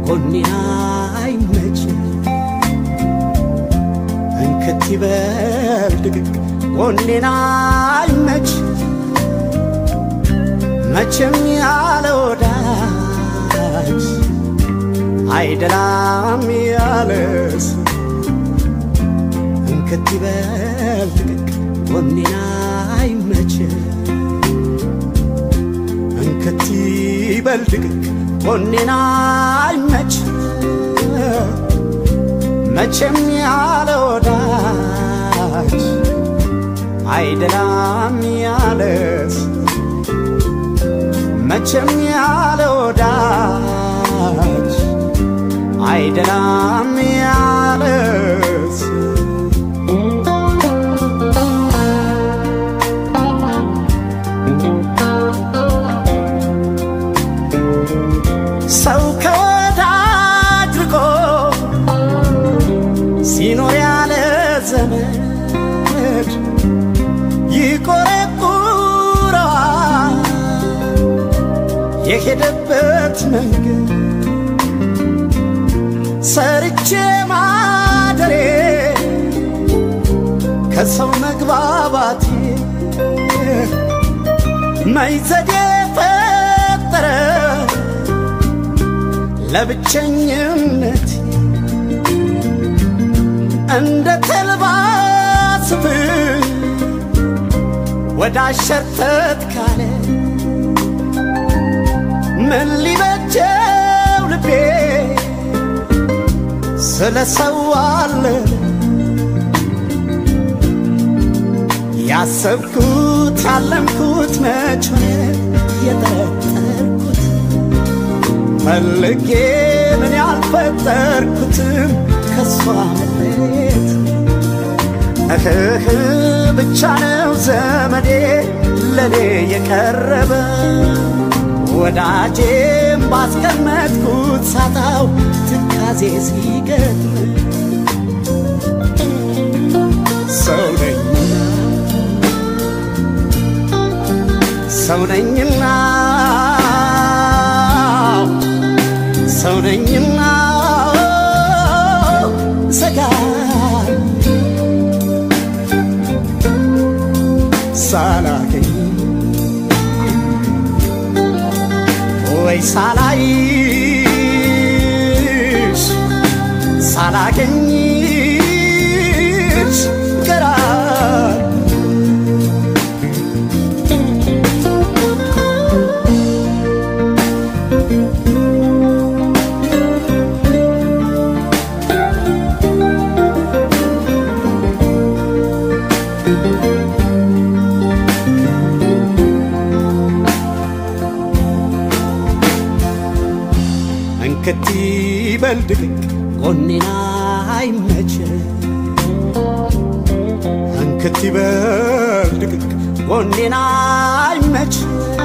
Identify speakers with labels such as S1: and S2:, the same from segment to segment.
S1: ጎኔን አይመች እንክት ይበል ድቅቅ ጎኔን አይመች መቼም ያለ ወዳጅ አይደላም ያለስ እንክት ይበል ድቅቅ ጎኔን አይመች እንክት ይበል ድቅቅ ጎኔን አይመች መቼም ያለ ወዳጅ አይደላም ያለስ መቼም ያለ ወዳጅ አይደላም ያለስ ሰው ከወዳጅ ርቆ ሲኖር ያለ ዘመድ ይቆረቁረዋል የሄደበት መንገድ ሰርቼ ማደሬ ከሰው መግባባቴ መይዘዴ ፈጠረ ለብቸኝነት እንደ ተልባ ስፍር ወደ አሸርተት ካለ ምን ሊበጀው ልቤ ስለ ሰው አለ ያሰብኩት ያለምኩት መች ሆነ የጠረጠርኩት ፈልጌ ምን ያልፈጠርኩትም ከሷ መለየት እህህ ብቻ ነው ዘመዴ ለኔ የቀረበ ወዳጄም ባስቀመጥኩት ሳጣው ትካዜ ሲገጥም ሰው ነኝና ሰው ነኝና ሰው ነኝና ሰጋ ሳላገኝ ወይ ሳላይሽ ሳላገኝሽ ገራ እንክት ይበል ድቅቅ ጎኔና አይመች እንክት ይበል ድቅቅ ጎኔና አይመች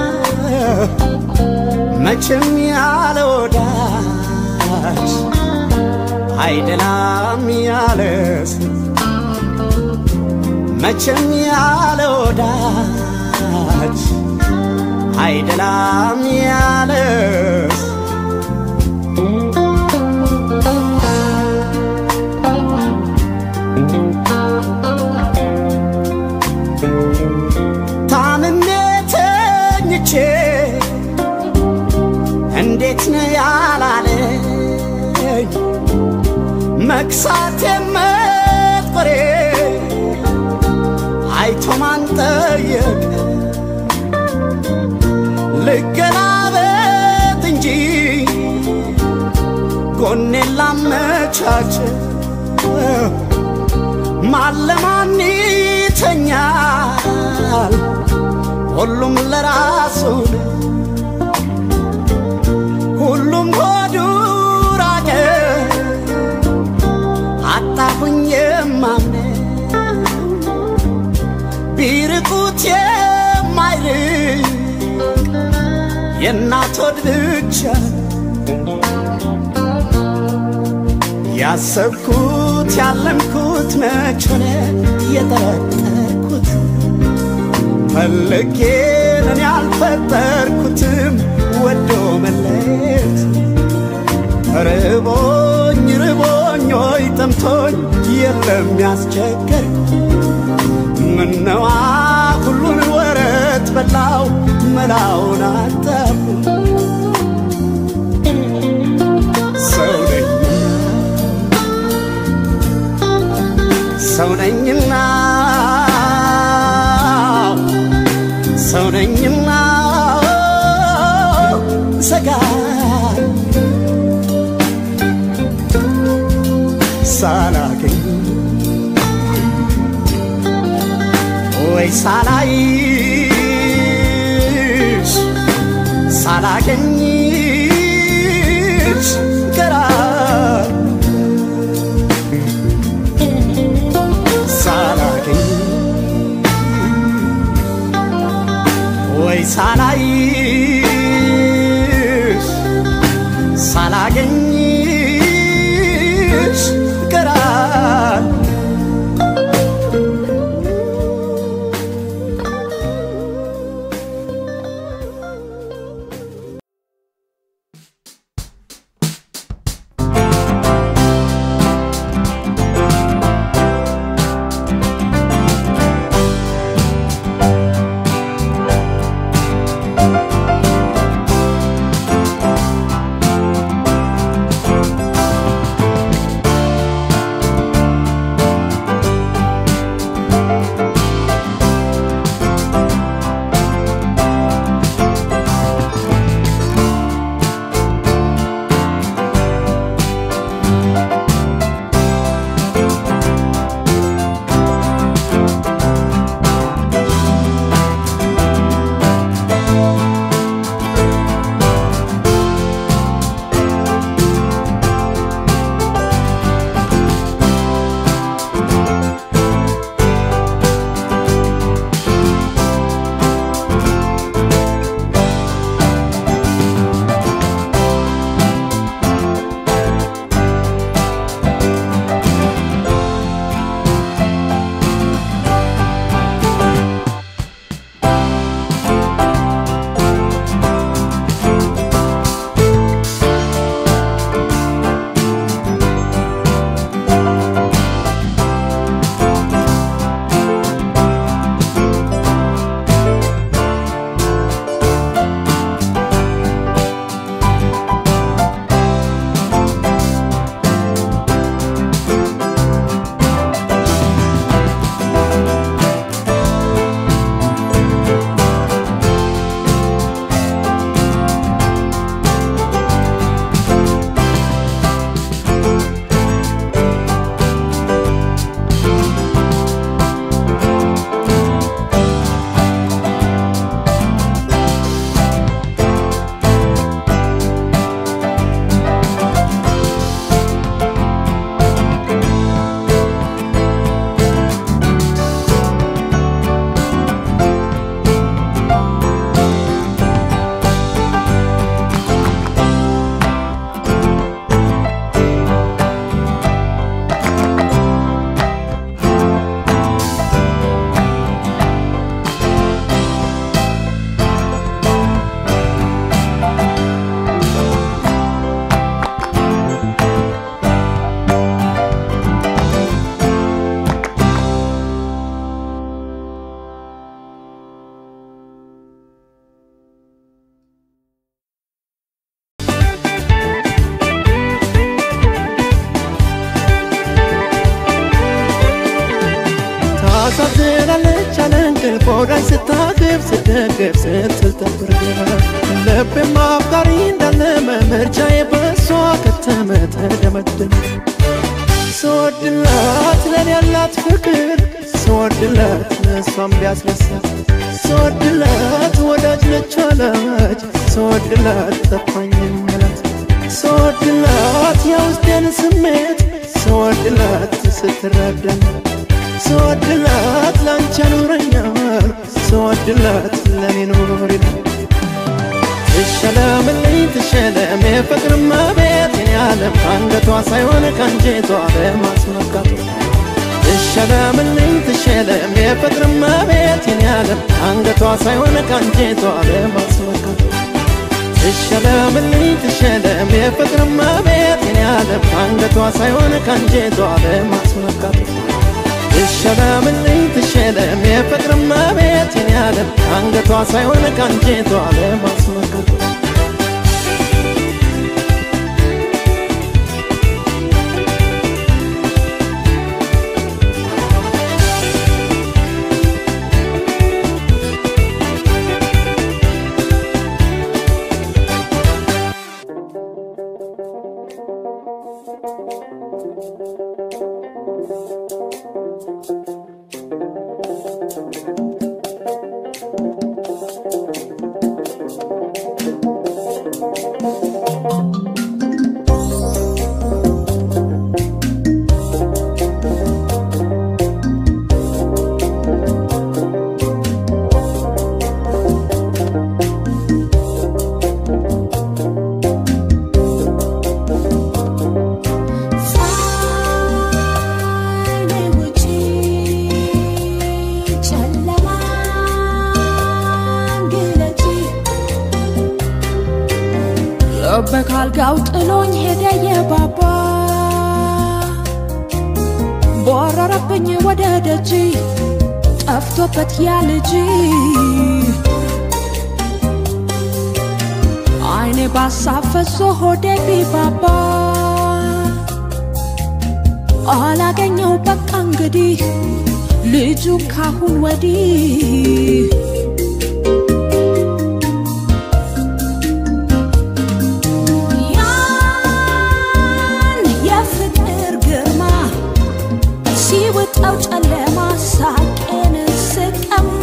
S1: መቼም ያለ ወዳጅ አይደላም ያለስ መቼም ያለ ወዳጅ አይደላም ያለስ ታምሜ ተኝቼ እንዴት ነው ያላለኝ መክሳቴ መጥቆሬ አይቶ ማን ጠየቀ ልገላበት እንጂ ጎኔን ላመቻች ማን ለማን ይተኛል ሁሉም ለራሱ ሁሉም ሆዱ ራቀ አጣሁኝ የማምነው ቢርቁት የማይርቅ የእናት ሆድ ብቻ ያሰብኩት ያለምኩት መች ሆነ የጠረጠርኩት ፈልጌን እኔ ያልፈጠርኩትም ወዶ መለየት ኧረ ርቦኝ ርቦኝ ሆይ ጠምቶኝ የለም ያስቸገር ምነዋ ሁሉን ወረት በላው መላውን አጣሁ ሰው ነኝ ሰው ነኝና ሰው ነኝና ሰጋ ሳላገኝ ወይ ሳላይሽ ሳላገኝሽ ገራል ሳላገኝ ወይ ሳላይሽ ሳላገኝሽ ገራል
S2: ታሳዝናለች አለ እንቅልፍ ወዳጅ ስታቅፍ ስደግፍ ስትል ተብርጋ ልቤም አፍቃሪ እንዳለመ ምርጫዬ በሷ ከተመ ተደመደመ ስወድላት ለኔ ያላት ፍቅር ስወድላት ለእሷም ቢያስረሳት ስወድላት ወዳጅ ነች አለች ስወድላት ጠፋኝ መላት ስወድላት የውስጤን ስሜት ስወድላት ስትረዳኝ ስወድላት ላንቺ ያኖረኛል ስወድላት ለኔ ኖሪል ትሸለምልኝ ትሸለም የፍቅር መቤት የኔ ዓለም ከአንገቷ ሳይሆን ከአንጀቷ በማስመካቱ ትሸለምልኝ ትሸለም የፍቅር መቤት የኔ ዓለም ከአንገቷ ሳይሆን ከአንጀቷ በማስመካቱ ትሸለምልኝ ትሸለም የፍቅር መቤት የኔ ከአንገቷ ሳይሆን ከአንጀቷ ለማስመካት ትሸለምልኝ ትሸለም የፍቅር እመቤት የኔ ዓለም ከአንገቷ ሳይሆን ከአንጀቷ ለማስመካት
S3: በካልጋው ጥሎኝ ሄደ የባባ ቦረረብኝ ወደ ደጅ ጠፍቶበት ያ ልጅ አይኔ ባሳፈሶ ሆዴ ቢባባ አላገኘው በቃ እንግዲህ ልጁ ካሁን ወዲህ ያን የፍቅር ግርማ ሲውጠው ጨለማ ሳቄን ስቀማ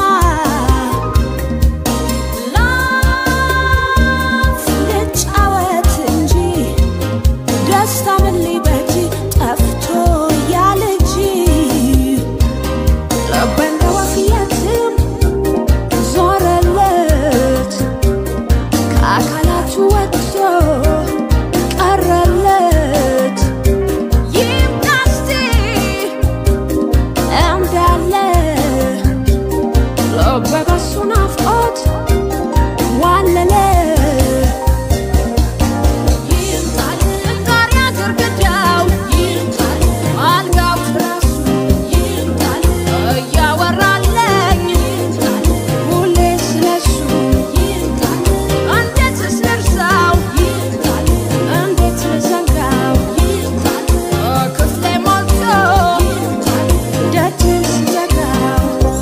S3: ላፍ ልጫወት እንጂ ደስታ ምን ሊበጅ ጠፍቶ ያ ልጅ ልቤ እንደ ወፍ የትም ዞረለት ከአካላቱ ወጥቶ ቀረለት ይምጣ እስቲ እንዳለ ልቤ በሱ ናፍቆት ዋለለ ይምጣል ጣሪያ ግርግዳው ይምጣል አልጋው ትራሱ ይምጣል እያወራለኝ ይምጣል ሁሌ ስለሱ ይምጣል እንዴት ልርሳው ይምጣል እንዴት ልዘንጋው ይምጣል ክፍሌ ሞልቶ ይምጣል ደጅ ስዘጋው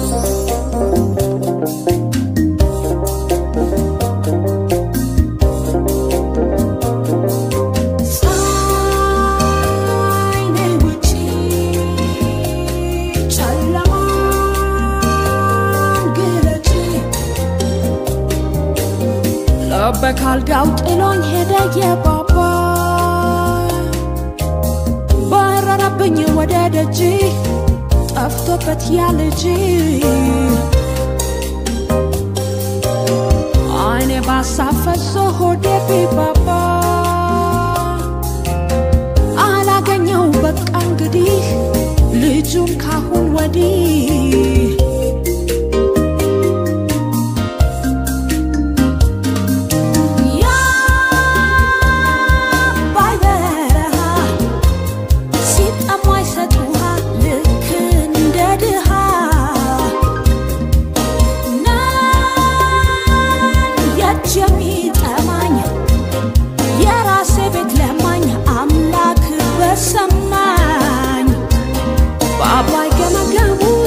S3: ፀሐይ ነይ ውጪ ጨለማን ግለጪ ልቤ ካልጋው ጥሎኝ ሄደ የባባ በረረብኝ ወደ ደጅ ጠፍቶበት ያ ልጅ አይኔ ባሳፈሶ ሆዴ ቢባባ አላገኘው በቃ እንግዲህ ልጁን ካሁን ወዲህ የአባይ በረሃ ሲጠማ ይሰጥ ውሃ ልክ እንደ ድሃ ነን የእጅ የሚጠማኝ የራሴ ቤት ለማኝ አምላክ በሰማኝ በአባይ ገመገሙ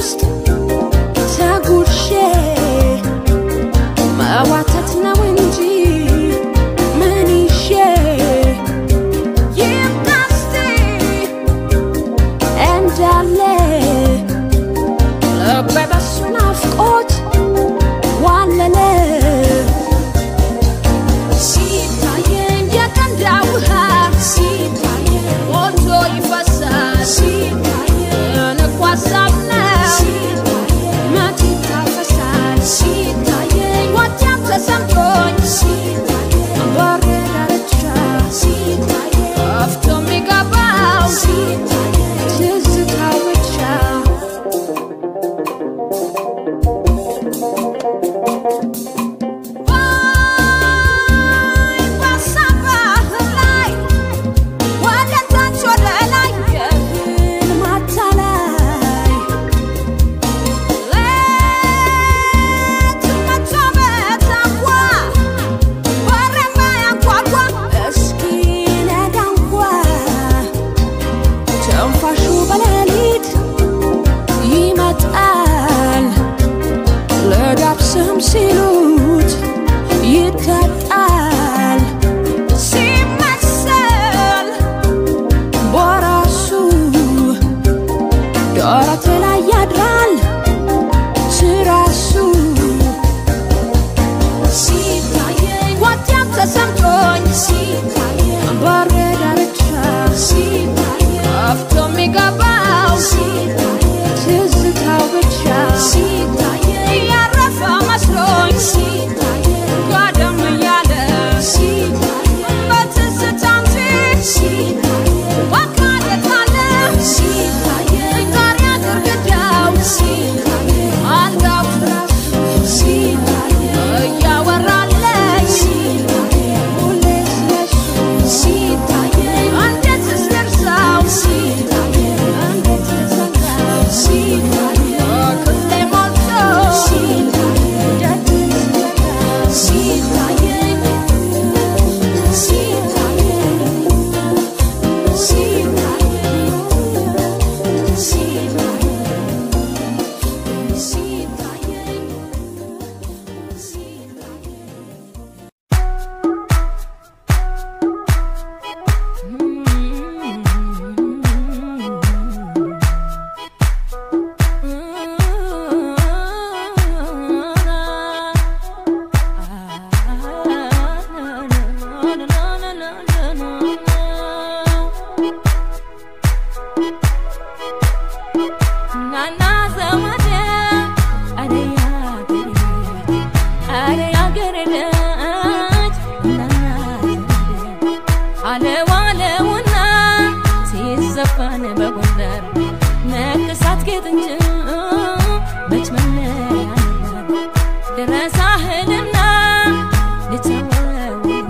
S4: ዘፈን በጎንደር ነቅሳት ጌጥ እንጂ መች መለያ ነበር ድረሳህልና ልተወውና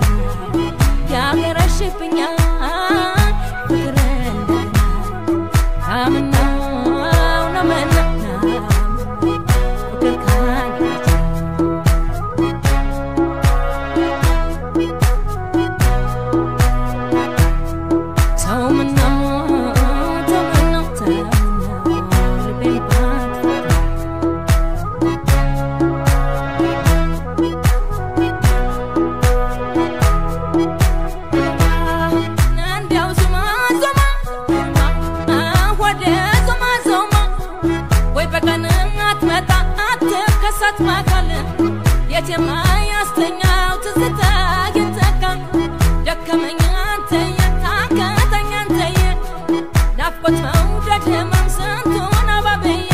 S4: ያገረሽብኛል ፍቅር እንደገና አምናው ነው መናና ፍቅር ካንቺ ተው ምነው ተው ምነው ተው ምነው ልቤን ባትፈታ እንዲያው ዞማ ዞማ ወደ ዞማ ዞማ ወይ በቀን አትመጣ አትከሰት ማካል የት የማያስተኛው ትዝታ ይተካ ደከመኝ አንተየ ታከተኝ አንተየ ናፍቆት መውደድ ህመም ስንቱን አባብዬ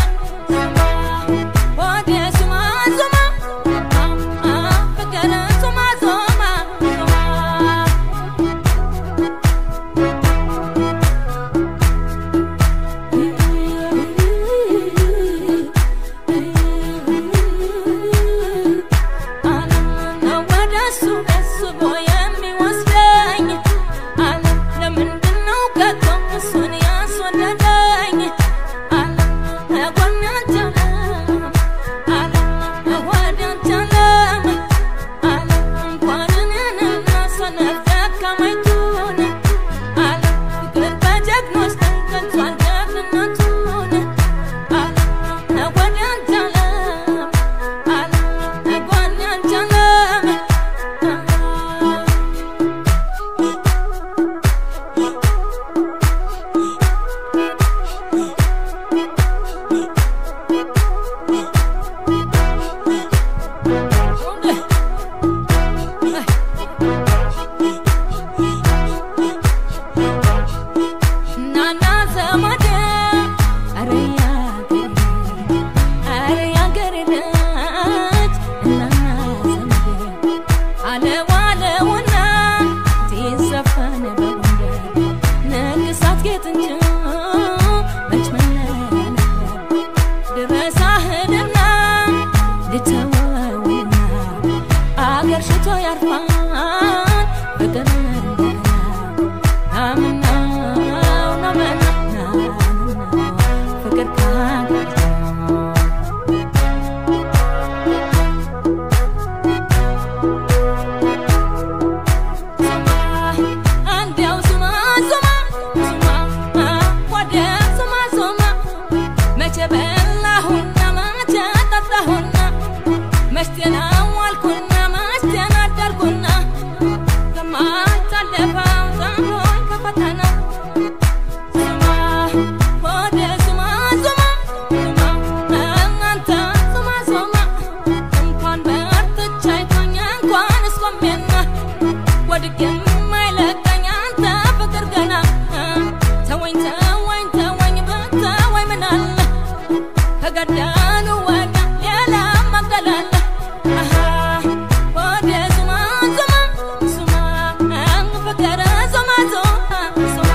S4: ወደ ዞማ ዞማ ፍቅር ዞማ ዞማ ዞማ ጀግኖች ተንቀቷል ጀግንነቱን ናና ዘመዴ አረ ያገሬ አረ ያገሬ ልጅ እናና ዘመዴ አለው አለውና ሲዘፈን በጎንደር ንግሳት ጌጥ እንጂ መች መለያ ነበር ድረሳህልና ልተወውና አገር ሽቶ ያርፋል ፍቅር እንደገና አምናው ነው መናና ፍቅር ካገኘ አንዲያው ዙማ ዙማ ዙማ ወደ ዙማ ዙማ መቼ በላሁና መቼ ጠጣሁና መች ተናዋልኩና መች ተናደርኩና ከማይታለፈው ዘንዶኝ ከፈተና ዙማ ወደ ዙማ ዙማ ዙማ እናንተ ዙማ ዙማ እንኳን በርትቼ አይቶኝ እንኳን እስቆሜና ወድቄ የማይለቀኝ አንተ ፍቅር ገና ተወኝ ተወኝ ተወኝ ብትወኝ ምን አለ ከገዳኑ ወዳ ሌላ መግደል አለ አሃ ወደ ዙማ ዙማ ዙማ ፍቅር ዙማ ዙማ ዙማ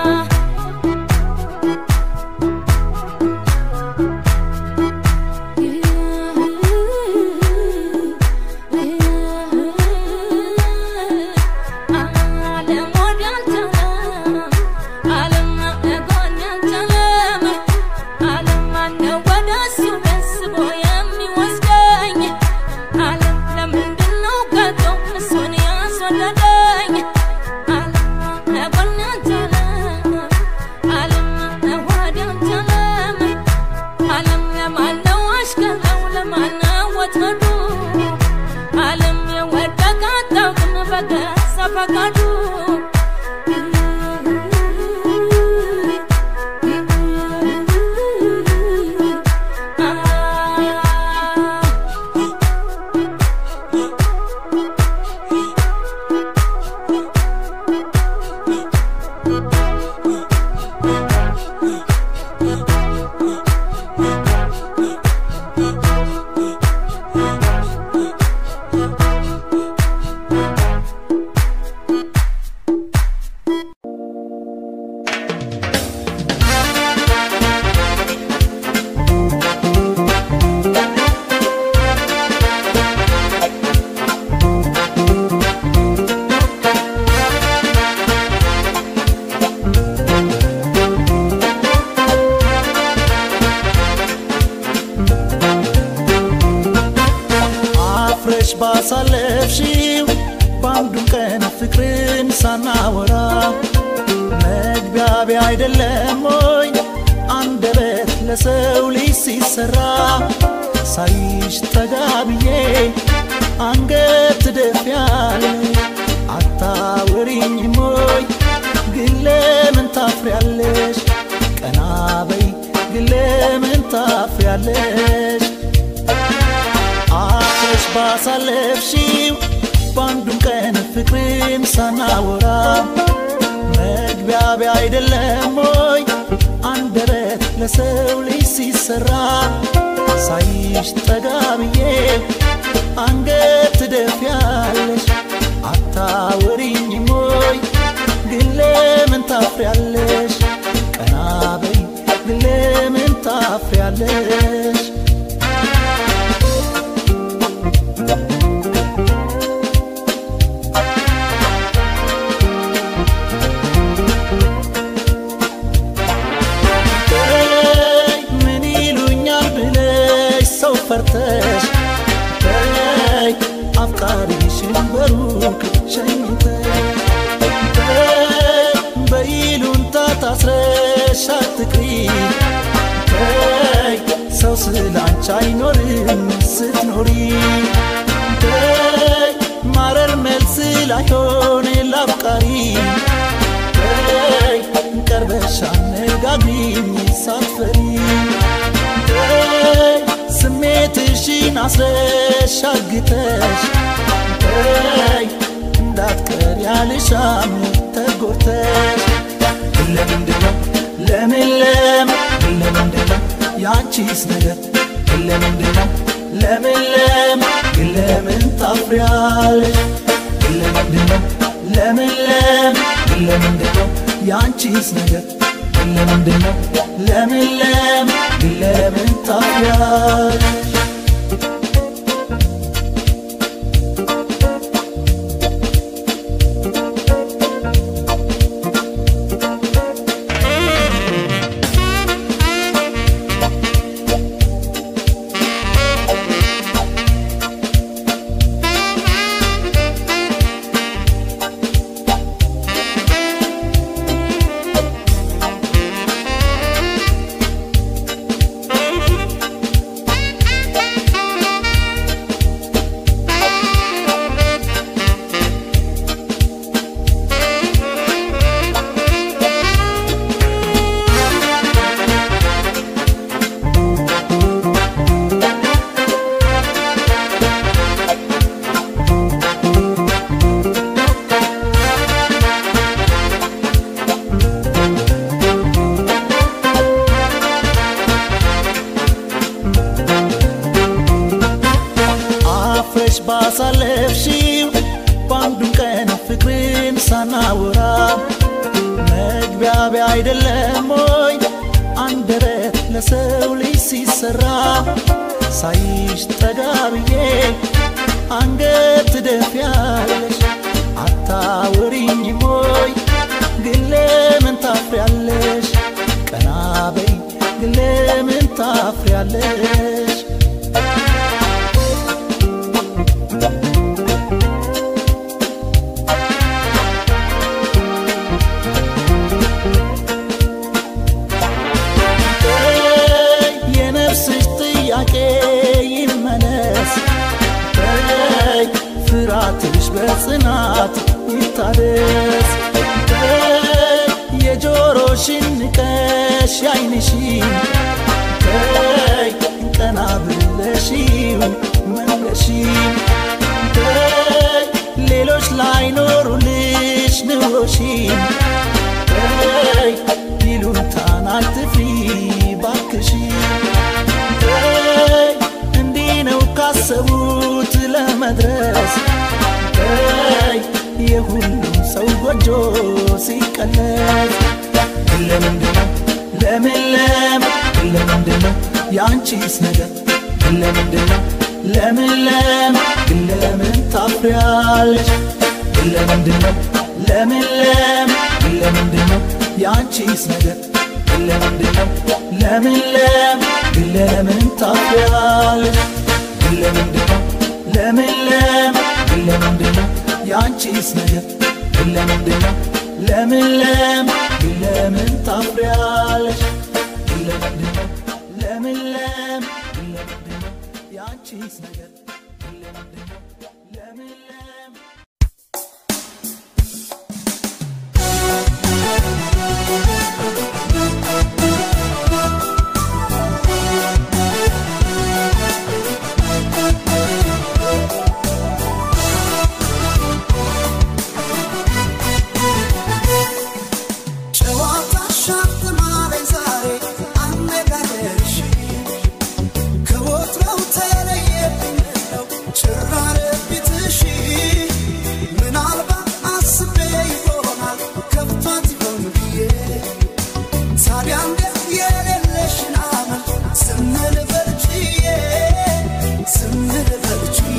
S4: ዓለም ለማነው አሽከረው ለማነው ወጥመዱ ዓለም የወደቀ አታውቅም በገዛ ፈቃዱ
S1: ባሳለፍሽው በአንዱም ቀን ፍቅርን ሳናወራ መግቢያቢያ አይደለም ወይ አንደበት ለሰው ልጅ ሲሰራ ሳይሽ ጠጋ ብዬ አንገት ትደፊያለሽ አታወሪኝም ወይ ግን ለምን ታፍሪያለሽ ቀና በይ ግን ለምን ታፍሪያለሽ አፍረሽ ባሳለፍሽው በአንዱም ቀን ፍቅርን ሳናወራ መግቢያቢያ አይደለም ወይ አንደበት ለሰው ልጅ ሲሰራ ሳይሽ ጠጋ ብዬ አንገት ትደፊያለሽ አታወሪኝም ወይ ግን ለምን ታፍሪያለሽ ቀና በይ ግን ለምን ታፍሪያለሽ በይ ምን ይሉኛል ብለሽ ሰው ፈርተሽ በይ አፍቃሪሽን በሩቅ ሸኝተሽ በይ በይሉንታ ታስረሽ አትቅሪ በይ ሰው ስላንቺ አይኖርም ስትኖሪ በይ ማረር መልስ ላይሆን ላፍቃሪ በይ ቀርበሽ አነጋግሪኝ ሳትፈሪ በይ ስሜትሽን አስረሽ አግተሽ በይ እንዳትቀር ያልሻም ተጎርተሽ ለምንድነው ለምን ለምን ለምንድነው ያንቺስ ነገር ለምንድነው ለምን ለምን ግን ለምን ታፍሪያለሽ ለምንድነው ለምን ለምን ግን ለምንድነው ያንቺስ ነገር ለምንድነው ለምን ለምን ግን ለምን ታፍሪያለሽ አፍረሽ ባሳለፍሽው በአንዱም ቀን ፍቅርን ሳናወራ መግቢያቢያ አይደለም ወይ አንደበት ለሰው ልጅ ሲሰራ ሳይሽ ጠጋ ብዬ አንገት ትደፊያለሽ አታወሪኝም ወይ ግን ለምን ታፍሪያለሽ ቀና በይ ግን ለምን ታፍሪያለሽ በይ የነፍስሽ ጥያቄ ይመለስ በይ ፍርሃትሽ በጽናት ይታደስ በይ የጆሮሽን ንቀሽ ያይንሽን በይ ቀና ብለሽው መለሽን በይ ሌሎች ላይኖሩልሽ ንሮሽን በይ ይሉንታን አትፍሪ ባክሽን በይ እንዲህ ነው ካሰቡት ለመድረስ በይ የሁሉም ሰው ጎጆ ሲቀለስ ለምንድነው ለምን ለምን ለምንድነው ያንቺስ ነገር ለምንድነው ለምን ለምን ግን ለምን ታፍሪያለሽ ለምንድነው ለምን ለምን ግን ለምንድነው ያንቺስ ነገር ለምንድነው ለምን ለምን ግን ለምን ታፍሪያለሽ ለምንድነው ለምን ለምን ለምንድነው ያንቺስ ነገር ለምንድነው ለምን ለምን ለምን ታፍሪያለሽ ለምንድነው ለምን ለምን ለምንድነው ያንቺስ ነገር ለምንድነው ለምን ለምን
S2: ጨዋታሽ አትማረኝ ዛሬ አነጋገርሽ ከወትሮው ተለየብኝ ነው ጭራር ፊትሽ ምናልባት አስቤ ይሆናል ከፍቷት ይሆን ብዬ ታዲያ እንዴት የሌለሽን አመል ዝም ልበል ችዬ ዝም ልበል ችዬ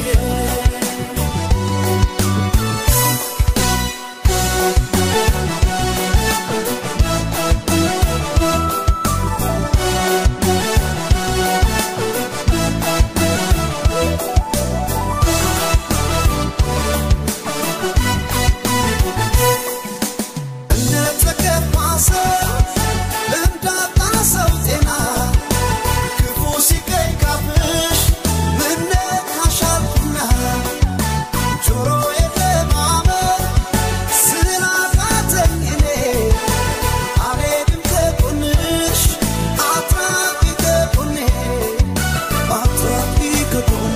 S2: እንደተከፋ ሰው እንዳጣ ሰው ጤና ክፉ ሲገኝ ካፍሽ ምነካሻልና ጆሮዬ ለማመን ስላቃተኝ እኔ አልሄድም ከጎንሽ አትራቂ ከጎኔ አትራቂ ከጎኔ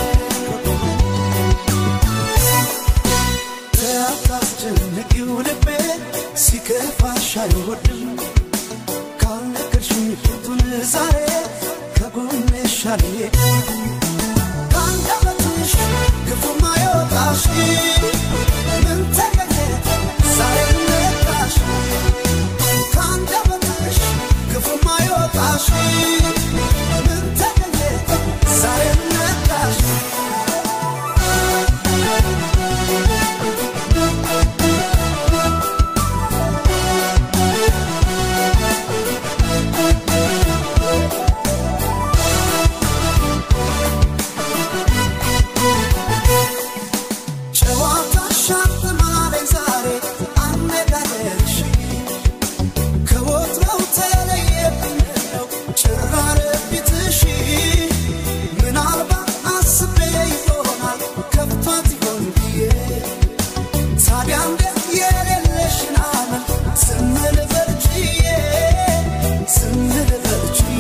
S2: ታስጨንቂው ልቤ ሲከፋሽ አይወድም ካልነገርሽኝ ፊቱን ዛሬ ከጎንሽ አልሄድም ከአንደበትሽ ክፉ ማይወጣሽ ምን ተገኘ ዛሬ ነቃሽ ከአንደበትሽ ክፉ ማይወጣሽ ምን ተገኘ ዛሬ ነቃሽ ጨዋታሽ አትማረኝ ዛሬ አነጋገርሽ ከወትሮው ተለየብኝ ነው ጭራር ፊትሽ ምናልባት አስቤ ይሆናል ከፍቷት ይሆን ብዬ ታዲያ እንዴት የሌለሽን አመል ዝም ልበል ችዬ ዝም ልበል ችዬ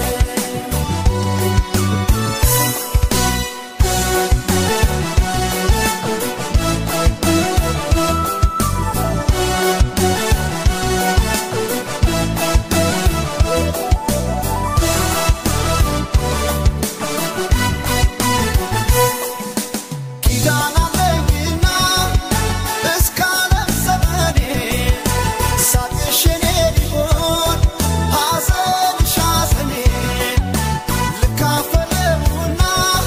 S2: ኪዳን አለኝና እስከ ዓለም ዘመኔ ሳቅሽ የኔ ሊሆን ሐዘንሽ ሐዘኔ ልካፈለውና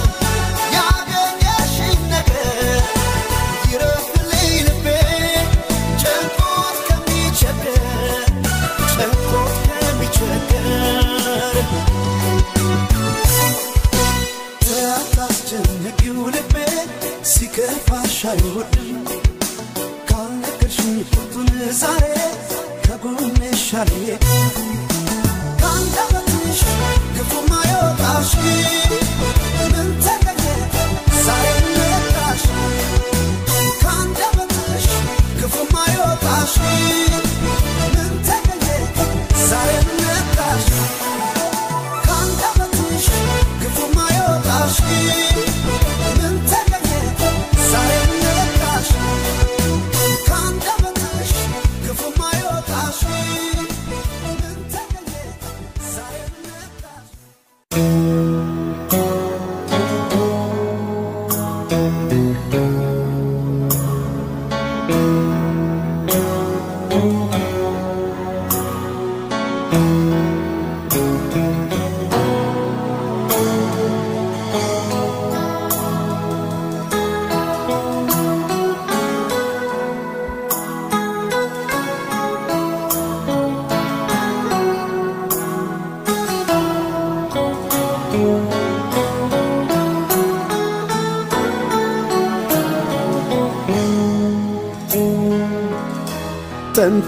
S2: ያገኘሽኝ ነገር ይረፍልኝ ልቤ ጨንቆት ከሚቸገር ጨንቆት ከሚቸገር ታስጨንቂው ልቤ ሲከፋሽ አይወድም ካልነገርሽኝ ፊቱን ዛሬ ከጎንሽ አልሄድም ከአንደበትሽ ክፉ ማይወጣሽ ምን ተገኘ ዛሬ ነቃሽ ከአንደበትሽ ክፉ ማይወጣሽ ምን ተገኘ ዛሬ ነቃሽ ከአንደበትሽ ክፉ ማይወጣሽ ምን ተገኘ ዛሬ ነቃሽ ከአንደበትሽ ክፉ ማይወጣሽ ምን ተገኘ ዛሬ ነቃሽ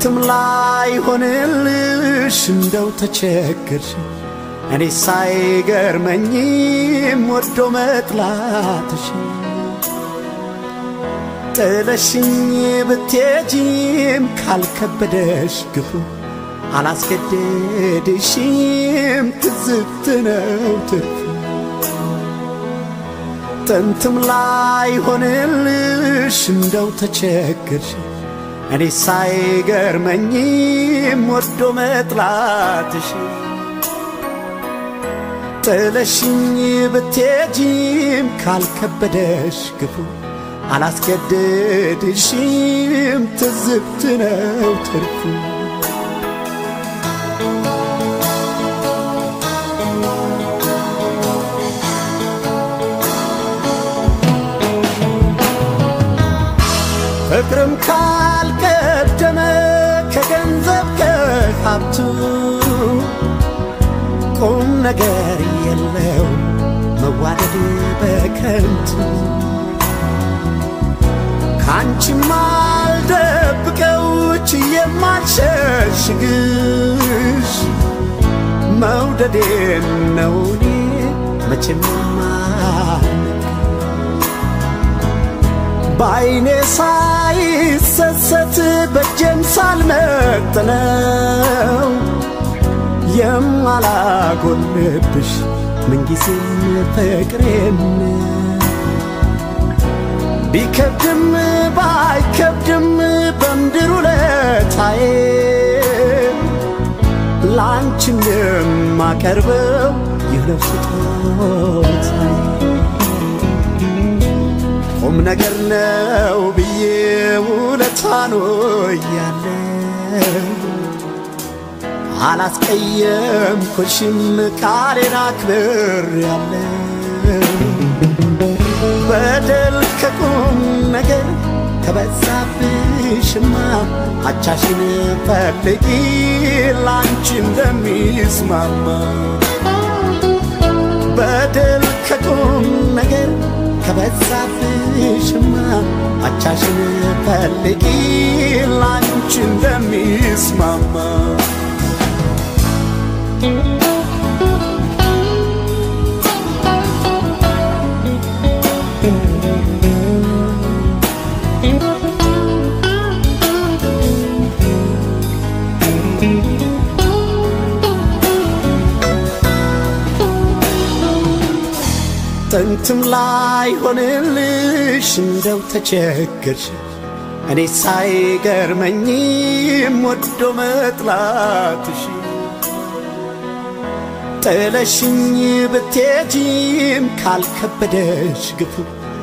S1: ጥንትም ላይ ሆንልሽ እንደው ተቸገርሽ እኔ ሳይገርመኝም ወዶ መጥላትሽ ጥለሽኝ ብትሄጂም ካልከበደሽ ግፉ አላስገደድሽም ትዝብት ነው ትርፉ ጥንትም ላይ ሆንልሽ እንደው ተቸገርሽ እኔ ሳይገርመኝም ወዶ መጥላትሽ ጥለሽኝ ብትሄጂም ካልከበደሽ ግፉ አላስገደድሽም ትዝብት ነው ትርፉ ፍቅርም ካልቀደመ ከገንዘብ ከሀብቱ ቁም ነገር የለው መዋደድ በከንቱ ካንቺም አልደብቀው ችዬም አልሸሽግሽ መውደዴን ነው እኔ መቼም ማልክ በዐይኔ ሳይሰሰት በእጄም ሳልመጥነው የማላጎልብሽ ምንጊዜም ፍቅሬን ቢከብድም ባይከብድም በምድር ውለታዬ ላንቺ እንደማቀርበው ይህ ነው ስጦታዬ ቁም ነገር ነው ብዬ ውለታኖ እያለው አላስቀየምኩሽም ቃሌን አክብር ያለው በደል ከቁም ነገር ከበዛብሽማ አቻሽን ፈልጊ ላንቺ እንደሚስማማ በደል ከቁም ነገር ከበዛብሽማ አቻሽን ፈልጊ ላንቺ እንደሚስማማ ጥንትም ላይ ሆንልሽ እንደው ተቸገርሽ እኔ ሳይገርመኝም ወዶ መጥላትሽ ጥለሽኝ ብትሄጂም ካልከበደሽ ግፉ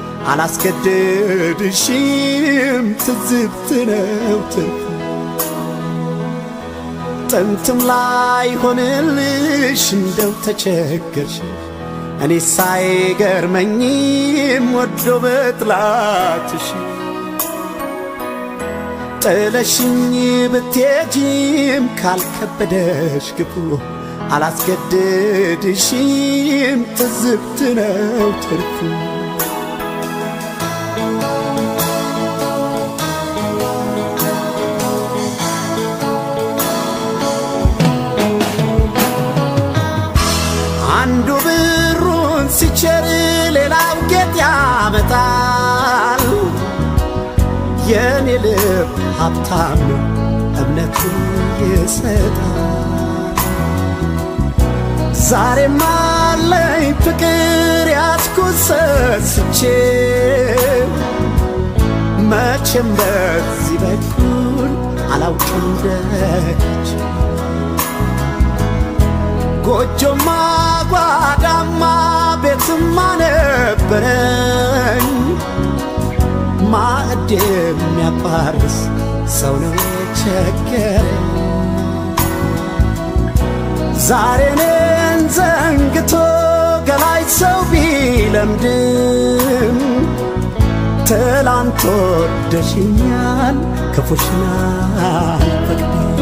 S1: አላስገደድሽም ትዝብት ነው ትርፉ ጥንትም ላይ ሆንልሽ እንደው ተቸገርሽ እኔ ሳይገርመኝም ወዶ በጥላትሽ ጥለሽኝ ብትሄጂም ካልከበደሽ ግፉ አላስገደድሽም ትዝብት ነው ትርፉ አንዱ ብሩን ሲቸር ሌላው ጌጥ ያመጣል። የኔ ልብ ሀብታም ነው እምነቱን ይሰጣል። ዛሬም አለኝ ፍቅር ያዝኩት ሰስቼ መቼም በዚህ በኩል አላውቅም ደጅ ጎጆማ ጓዳማ ቤትማ ነበረኝ ማዕድ የሚያባርስ ሰው ነው የቸገረኝ ዛሬ እኔን ዘንግቶ ገላይ ሰው ቢለምድም ትላንት ወደሽኛል ክፉሽን አልፈቅድም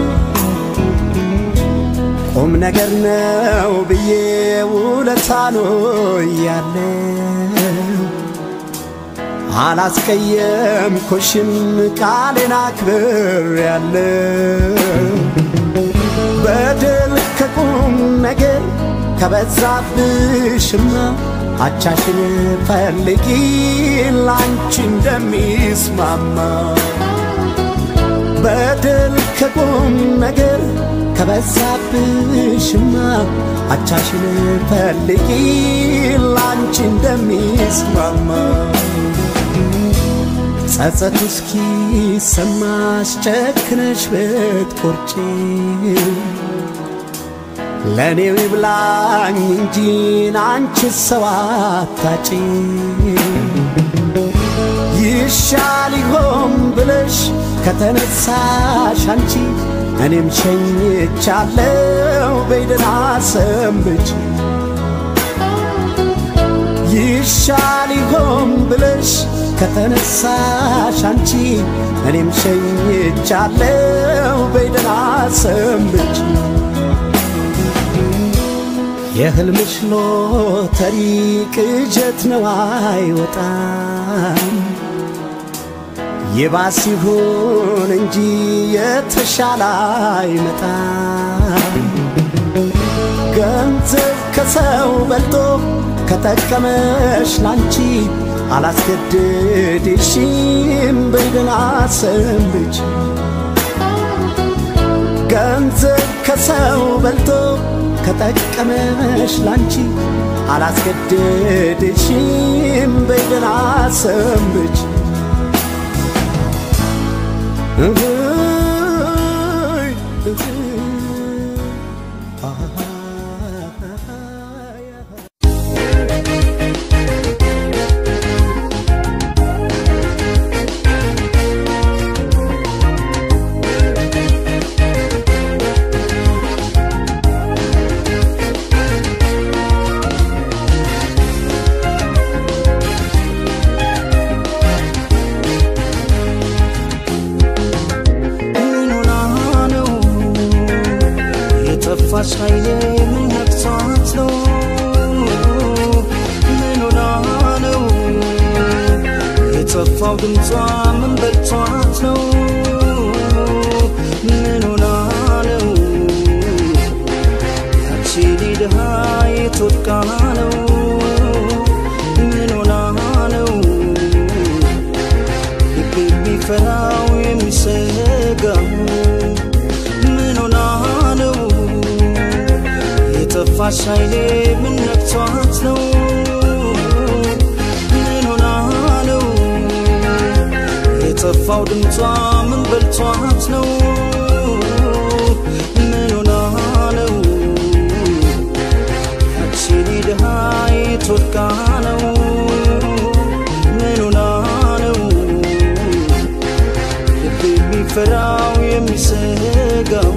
S1: ቁም ነገር ነው ብዬ ውለታኖ ያለው አላስቀየምኩሽም ቃሌን አክብሬያለሁ በደል ከቁም ነገር ከበዛብሽማ አቻሽን ፈልጊ ላንቺ እንደሚስማማ በደል ከቁም ነገር ከበዛብሽማ አቻሽን ፈልጊ ላንቺ እንደሚስማማ ጸጸቱ እስኪ ሰማሽ ጨክነሽ ብትቆርጪ ለእኔው ይብላኝ እንጂ አንቺ ሰው አታጪ ይሻል ይሆን ብለሽ ከተነሳሽ አንቺ እኔም ሸኝቻለው በይደና ሰንብች ይሻል ይሆን ብለሽ ከተነሳሽ አንቺ እኔም ሸኝቻለው በይደና ሰንብች የህልምሽ ሎተሪ ቅጀት ነው አይወጣም ይባስ ይሁን እንጂ የተሻለ አይመጣም ገንዘብ ከሰው በልጦ ከጠቀመሽ ላንቺ አላስገድድሽም በይደና ሰንብች ገንዘብ ከሰው በልጦ ከጠቀመሽ ላንቺ አላስገድድሽም በይደና ሰንብች እህይ እህይ አሃ
S2: ምን ሆና ነው የጠፋች ኃይሌ ምን ነክቷት ነው ምን ሆና ነው የጠፋው ድምጿ ምን በልቷት ነው ምን ሆና ነው ያቺ ድሃ የትወድቃ ነው ምን ሆና ነው ልብ የሚፈራው የሚሰጋው ምን ሆና ነው የጠፋች ኃይሌ ምን ነክቷት ነው ምን ሆና ነው የጠፋው ድምጿ ምን በልቷት ነው ምን ሆና ነው ያቺ ድሃ የትወድቃ ነው ምን ሆና ነው ልብ የሚፈራው የሚሰጋው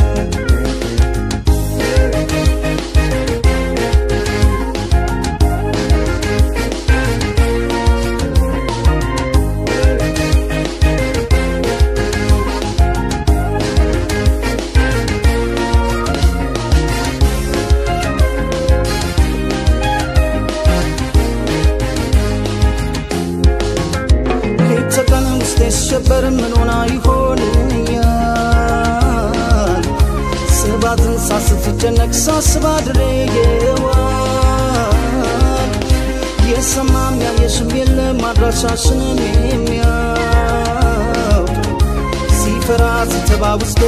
S2: ሌት ተቀን ውስጤ ሲሸበር ምን ሆና ይሆንኛል ስባትን ሳስትጨነቅ ሳስባ ድሬየዋል የሰማም ያየሽም የለም አድራሻሽንም የሚያውቅ ሲፈራ ሲተባ ውስጤ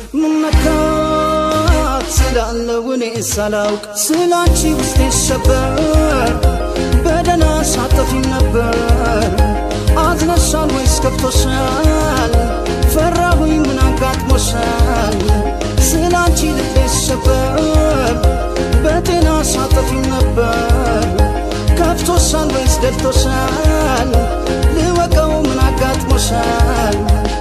S2: ምነካት ስላለው እኔ ሳላውቅ ስላንቺ ውስጤ ሲሸበር በደና ሳጠፊም ነበር አዝነሻል ወይስ ከፍቶሻል? ፈራሁኝ ምን አጋጥሞሻል? ስላንቺ ልቤ ሲሸበር በጤና ሳጠፊም ነበር ከፍቶሻል ወይስ ደልቶሻል? ልወቀው ምን አጋጥሞሻል?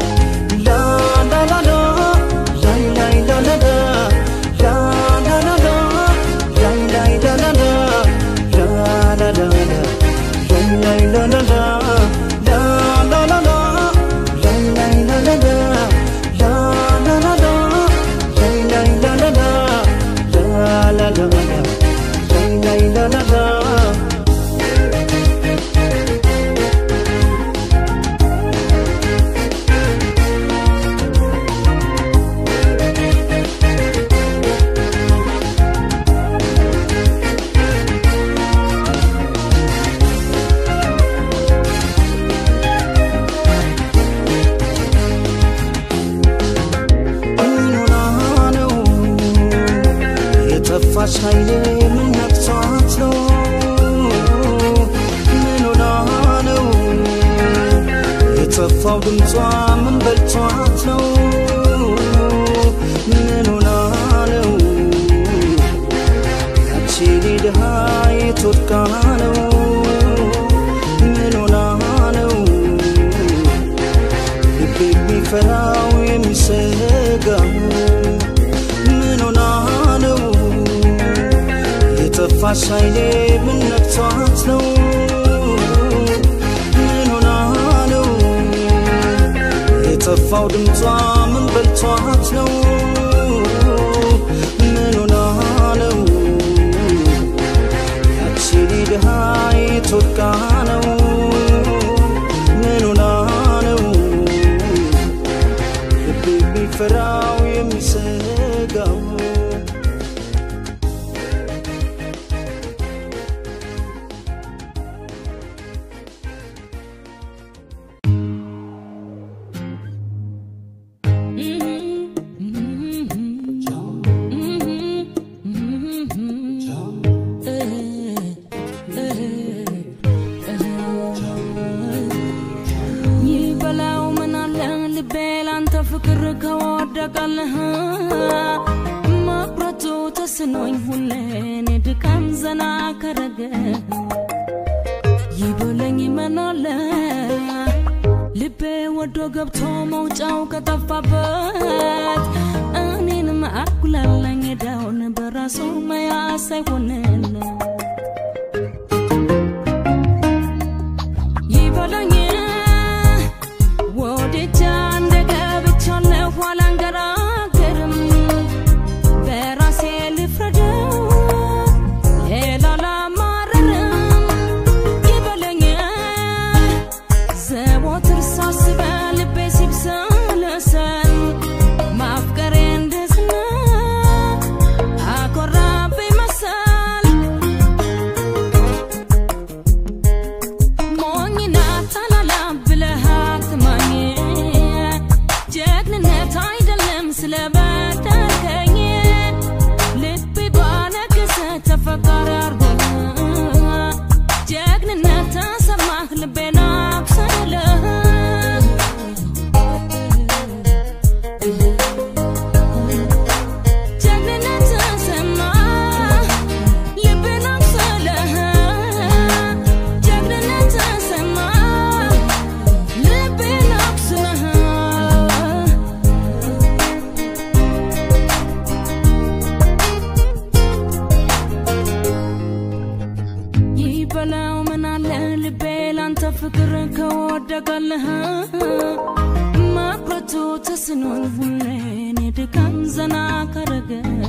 S2: ላላላላ ላይ ላይ ላላላ ላላላላ ላይ ላይ ላላላ ላላላላ ላይ ላይ ላላላ ላላላላ ላይ ላይ ላላላ ላላላላ የጠፋች ኃይሌ ምን ነክቷት ነው ምን ሆና ነው የጠፋው ድምጿ ምን በልቷት ነው ምን ሆና ነው ያቺ ድሃ የትወድቃ ነው ምን ሆና ነው ልቤ የሚፈራው የሚሰጋው ምን ሆና ነው የጠፋች ኃይሌ ምን ነክቷት ነው ምን ሆና ነው የጠፋው ድምጿ ምን በልቷት ነው ምን ሆና ነው ያቺ ድሃ የትወድቃ ነው ምን ሆና ነው ልቤ የሚፈራው የሚሰጋው
S4: ይበላው ምን አለ ልቤ ላንተ ፍቅር ከወደቀልህ መቁረጡ ተስኖኝ ሁሌን ድካም ዘና ከረገ ይበለኝ ምን አለ ልቤ ወዶ ገብቶ መውጫው ከጠፋበት እኔንም አጉላላኝ ዳውን በራሱ መያዝ አይሆንልን ይበለኝ ወዴቻ እንደገብቻለሁ አላንገራገርም በራሴ ልፍረደው ሌላ ላማረርም ይበለኝ ዘወትር ሳስበ ልቤ ሲብሰለሰል ማፍቀሬ እንደዝና አኮራብኝ መሰል ሞኝና ታላላ ብለህ አትማኝ ጀግንነት አይደለም ስለበደልከኝ ልቤ ባነገሰ ተፈቃሪ አርጎህ ጀግንነት ተሰማህ ልቤን አብሰለህ ጀግንነት ተሰማህ ልቤን አብሰለህ ጀግንነት ተሰማህ ልቤን አብስለህ ይበላው ምን አለ ልቤ ላንተ ፍቅር ከወደቀልህ መቁረጡ ተስኖኝ ሁሌን ድካም ዘና ከረገ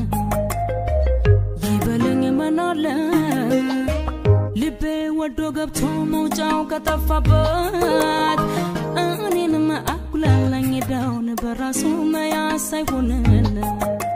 S4: ይበለኝ ምን አለ ልቤ ወዶ ገብቶ መውጫው ከጠፋበት እኔንም አጉላላኝ ዳውን በራሱ መያዝ አይሆንልን